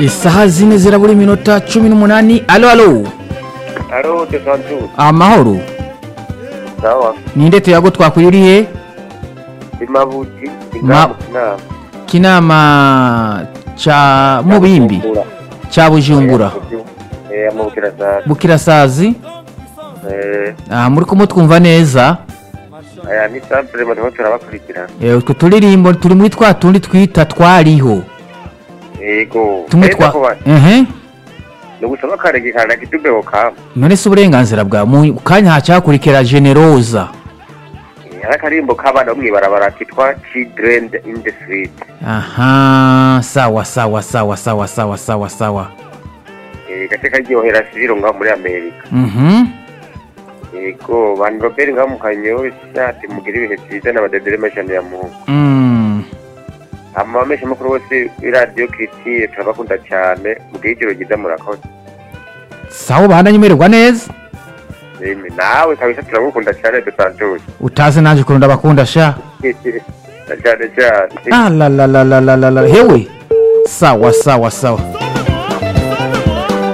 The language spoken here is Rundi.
isaha zine zirabura iminota cumi n'umunani alo alo Alo, de Santos. amahoro Sawa. ninde tuyago twakwiriye Imabuti, Ma- ingamu kinama. kinama ca mubimbi ca bujumbura Eh, amabukira sana. bukirasazi Eh, ah, muri kumwe twumva neza aya ni sample barimo turabakurikirana. Eh, utwo turirimbo turi muri twa tundi twita twariho Yego. tumwe Neza twa kuba- ehe ni ugusaba akarege kana kitubeo kama. none se uburenganzira bwa mu kanya hacakurikira generoza Eh, hari akarimbo k'abana bo mw'ibarabara kitwa Children in the Street. aha sawa sawa sawa sawa sawa sawa sawa Eh, gace karyohera siviro ngaho muri Amerika. mhm Yego, bantu Robert ngaho mu Kanyosha ati mugire ibihe byiza n'abadedere mashani ya Mungu. mm. amamesha makuru bose iradiyo kiritiye turabakunda cyane mugire ijoro ryiza murakoze sawa bahana nyemererwa neza Emi, nawe kabisa turagukunda cyane dusanzuje utazi naje kurunda bakunda sha cyane cyane ah, la, la, la, la, la, la, la. hewe sawa sawa sawa